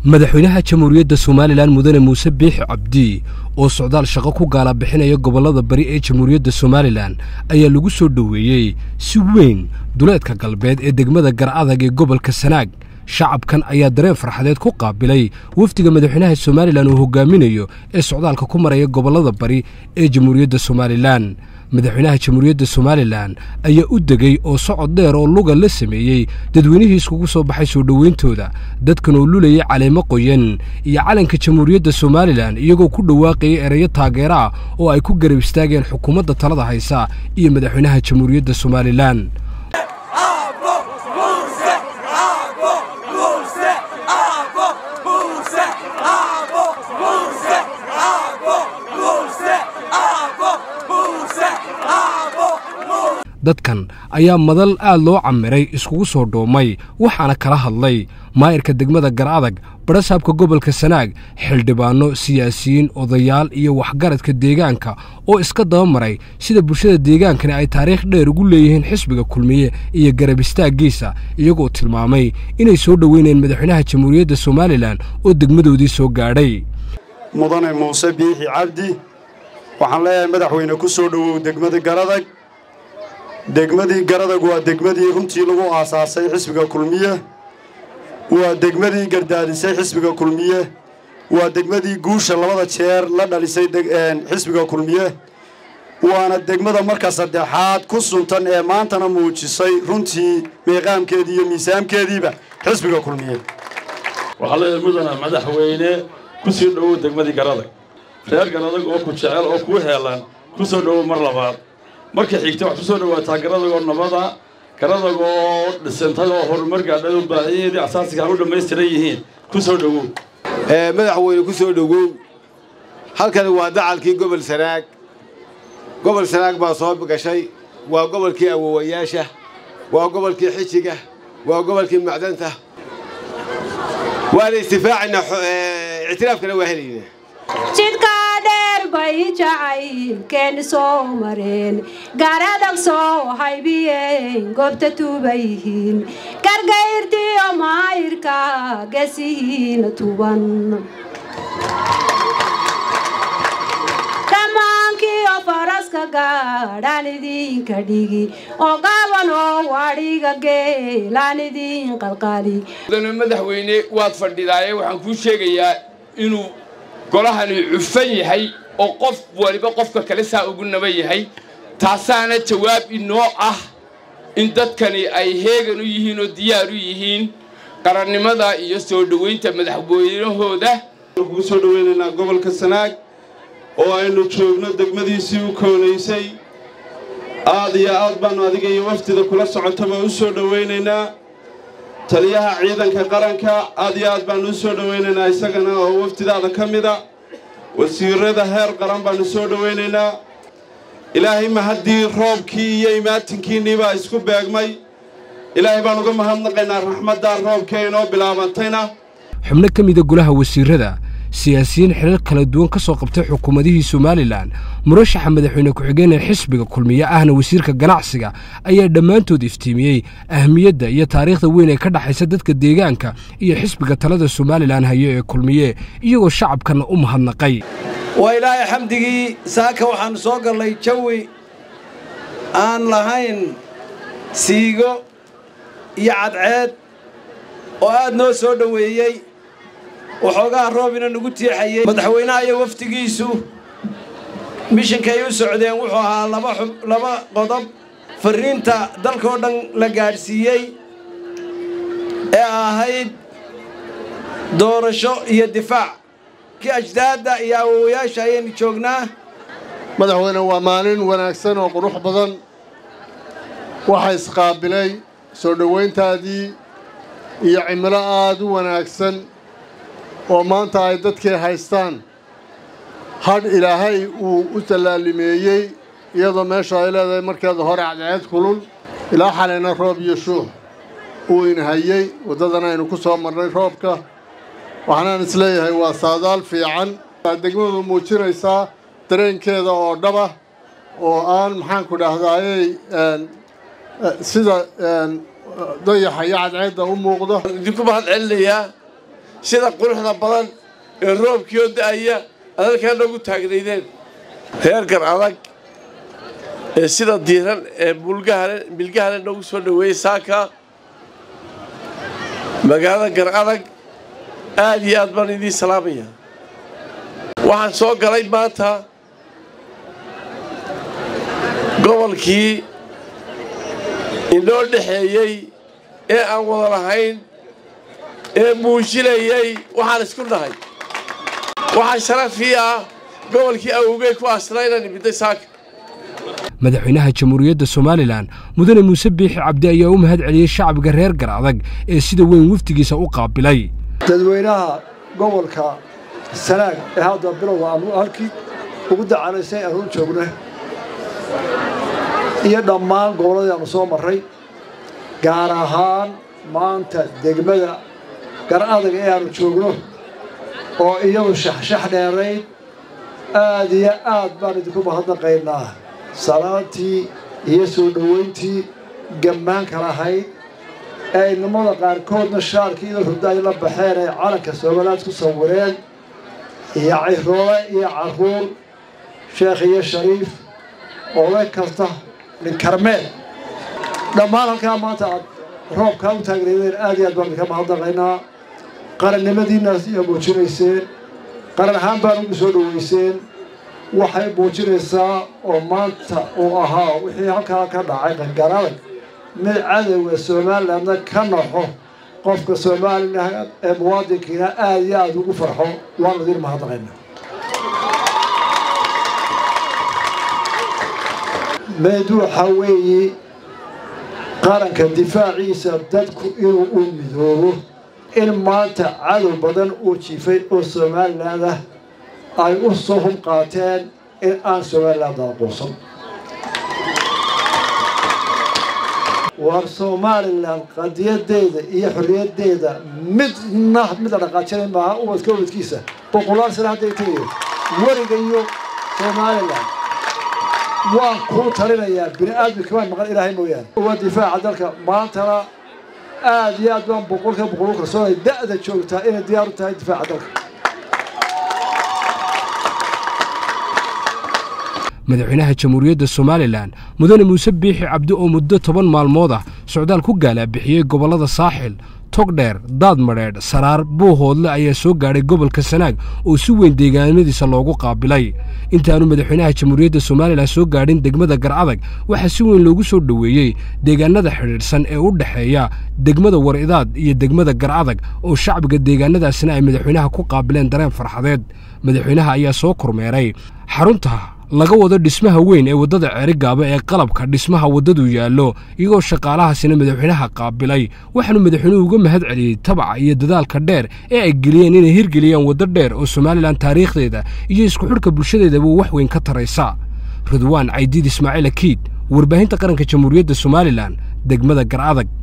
madaxweynaha jamhuuriyadda somalilan mudane muuse biixi cabdi oo socdaal shaqo ku gaala bixinaya gobollada bari ee jamhuuriyadda somalilan ayaa lagu soo dhoweeyey si weyn duleedka galbeed ee degmada garcadag ee gobolka sanaag shacabkan ayaa dareen farxadeed ku qaabilay wafdiga madaxweynaha somalilan uu hogaaminayo ee socdaalka ku maraya gobollada bari ee jamhuuriyadda somalilan madaxweynaha jamhuuriyadda somalilan ayaa u degey oo socod dheer oo luga la sameeyey dadweynihii iskugu soo baxay soo dhoweyntooda dadkan oo lulayay caleemo qoyan iyo calanka jamhuuriyadda somalilan iyagoo ku dhawaaqayay ereyo taageero ah oo ay ku garab istaageen xukuumadda talada haysa iyo madaxweynaha jamhuuriyadda somalilan dadkan ayaa madal aad loo camiray iskugu soo dhoomay waxaana kala hadlay maayirka degmada garadag barasaabka gobolka sanaag xildhibaanno siyaasiyiin odayaal iyo waxgaradka deegaanka oo iska dabamaray sida bulshada deegaankani ay taariikh dheer ugu leeyihiin xisbiga kulmiye iyo garab istaaggiisa iyagoo tilmaamay inay soo dhoweynayeen madaxweynaha jamhuuriyadda somalilan oo degmadoodii soo gaadhay mudane muuse biixi cabdi waxaan leeyahay madaxweyne ku soo dhowow degmada garadag degmadii garadag waa degmadii runtii lagu aasaasay xisbiga kulmiye waa degmadii gardaadisay xisbiga kulmiye waa degmadii guusha labada jeer la dhalisay xisbiga kulmiye waana degmada marka saddexaad ku suntan ee maantana muujisay runtii miiqaamkeedii iyo miisaamkeediiba xisbiga kulmiye waxaa leeyahay mudana madaxweyne ku sii dhowow degmadii garadag reer garadag oo ku jecel oo kuu heelan ku soo dhowow mar labaad marka xigta waxaad ku soo dhowaataa garadagoo nabada garadagoo dhisantadoo horumar gaadhadu baahiyadeedii asaasiga u dhammaystiran yihiin ku soo dhowow madaxweyne ku soo dhowow halkani waa dacalkii gobol sanaag gobol sanaag baa soo gashay waa gobolkii awowayaasha waa gobolkii xijiga waa gobolkii macdanta waana istifaacaynaa ictiraafkana waa helaynaa bay jacaylkeeni soo mareen garadag soo haybiyeen goobta tuuba yihiin gargayrtiyo maayirka gesihiina tuban dhammaankiyo faraska gaadhaan idinka dhigi oo gaabanoo wadhiga geelaan idin qalqali madaxweyne waad fadhidaaye waxaan kuu sheegayaa inuu golahani cufan yahay oo qof waliba qofka kale saa ugu naba yahay taasaana jawaab inoo ah in dadkani ay heegan u yihiin oo diyaar u yihiin qarannimada iyo soo dhoweynta madaxweynahooda kugu soo dhoweynaynaa gobolka sanaag oo aynu joogno degmadiisii u koonaysay aad iyo aad baannu adiga iyo waftida kula socotaba u soo dhowaynaynaa taliyaha ciidanka qaranka aad iyo aad baannu u soo dhowaynaynaa isagana oo waftidaada ka mida wasiirada heer qaran baannu soo dhowaynaynaa ilaahay ma haddii roobkii iyo imaatinkiinnii baa isku beegmay ilaahay baan uga mahadnaqaynaa raxmaddaa roobkee inoo bilaabantayna xubno ka mida golaha wasiirrada siyaasiyiin xiriir kala duwan ka soo qabtay xukuumadihii somalilan murashaxa madaxweyne ku-xigeen ee xisbiga kulmiye ahna wasiirka ganacsiga ayaa dhammaantood iftiimiyey ahmiyadda iyo taariikhda weyn ee ka dhexaysa dadka deegaanka iyo xisbiga talada somalilan hayo ee kulmiye iyagoo shacabkanna u mahadnaqay waa ilaahay xamdigii saaka waxaannu soo gallay jawi aan lahayn siigo iyo cadceed oo aad noo soo dhoweeyey waxoogaha roobina nagu tiixayey madaxweynaha iyo wafdigiisu mishinkay u socdeen wuxuu ahaa laba qodob farriinta dalkao dhan la gaadhsiiyey ee ahayd doorasho iyo difaac kii ajdaadda iyo awowayaasha ayaynu joognaa madaxweyne waa maalin wanaagsan oo qurux badan waxaa isqaabilay soo dhowayntaadii iyo cimilo aad u wanaagsan oo maanta ay dadkii haystaan hadh ilaahay uu u tallaalimeeyey iyadoo meesha ay leedahay markeeda hore cadceed kulul ilaa xalayna roob iyo shuux uu inhayey waddadan aynu ku soo marnay roobka waxaanaan isleeyahay waa saadaal fiican degmadu muujinaysaa dareenkeeda oo dhaba oo aan maxaanku dhahdaayey sida dayaxa iyo cadceedda u muuqda idinku mahad celinayaa sida quruxda badan ee roobkiioo da'aya aad halkaa noogu taagnaydeen reer gar adag ee sida diiran ee mulgahale milgahale noogu soo dhoweeyey saaka magaalada gar adag aad iyo aad baan idiin salaamaya waxaan soo galay maanta gobolkii inoo dhexeeyey ee aan wada lahayn ee muujinayay waxaan isku nahay waxaa sharafii ah gobolkii awogey ku asnaa inaan imidday saaka madaxweynaha jamhuuriyadda somalilan mudane muuse biixi cabdi ayaa u mahad celiyey shacbiga reer gar adag ee sida weyn wafdigiisa u qaabilay dadweynaha gobolka sanaag ee hadda bilowga aanu halkii ugu dacalaysay aanu u joogna iyo dhammaan gobolladii aanu soo marray gaar ahaan maanta degmada gar adag ee aanu joogno oo iyadu shaxshax dheerayd aad iyo aad baan idinku mahadnaqaynaa salaantii iyo soo dhoweyntii gammaanka lahayd ee inamada qaarkoodna shaarkii ida hurda ay la baxeen ay calanka somalilaad ku sawireen iyo ciroole iyo carruur sheekh iyo shariif oday kasta ninkarmeel dhammaan halkaa maanta aad roobkaa u taagnaydeen aad iyo aad baan idinka mahadnaqaynaa qarannimadiinnaas iyo muujinayseen qaran ahaan baan ugu soo dhoweyseen waxay muujinaysaa oo maanta uu ahaa wixii halkaa ka dhacay qangaradag mid cadowga somalilandna ka naxo qofka somalilan ee muwaadinkiina aad iyo aad ugu farxo waanu idin mahadnaqayna mid waxa weeye qaranka difaaciisa dadku inuu u midoobo in maanta cadow badan uu jiifay oo somaliland ah ay u soo hub qaateen in aan somaliland aqoonsan war somalilan qadiyadeeda iyo xorriyaddeeda midna mid la dhaqaajinay maaha ubadka ubadkiisa boqolaal sano hadday tegayo weriga iyo somalilan waan kuu talinayaa bini aadmi kamaan maqan ilaahay mooyaane uwa difaaca dalka maantana aad iyo aad baan boqolka boqol u kalsoonay da'da joogtaa inay diyaar u tahay difaaca dalka madaxweynaha jamhuuriyadda somalilan mudane muuse biixi cabdi oo muddo toban maalmood ah socdaal ku gaalaabixiyey gobollada saaxil togdheer daadmadheedh saraar buuhoodle ayaa soo gaadhay gobolka sanaag oo si weyn deegaanadiisa loogu qaabilay intaanu madaxweynaha jamhuuriyadda somalilan soo gaadhin degmada garcadag waxaa si weyn loogu soo dhoweeyey deegaanada xidhiidhsan ee u dhexeeya degmada war-idaad iyo degmada garcadag oo shacbiga deegaanadaasina ay madaxweynaha ku qaabileen dareen farxadeed madaxweynaha ayaa soo kormeeray xarunta laga wado dhismaha weyn ee waddada ceerigaaba ee qalabka dhismaha waddadu yaallo iyagoo shaqaalahaasina madaxweynaha qaabilay waxaanu madaxweynuhu uga mahad celiyey tabaca iyo dadaalka dheer ee ay geliyeen inay hirgeliyaan waddo dheer oo somalilan taariikhdeeda iyo isku xidhka bulshadeedaba wax weyn ka taraysa ridwaan caydiid ismaaciil akiid warbaahinta qaranka jamhuuriyadda somalilan degmada garcadag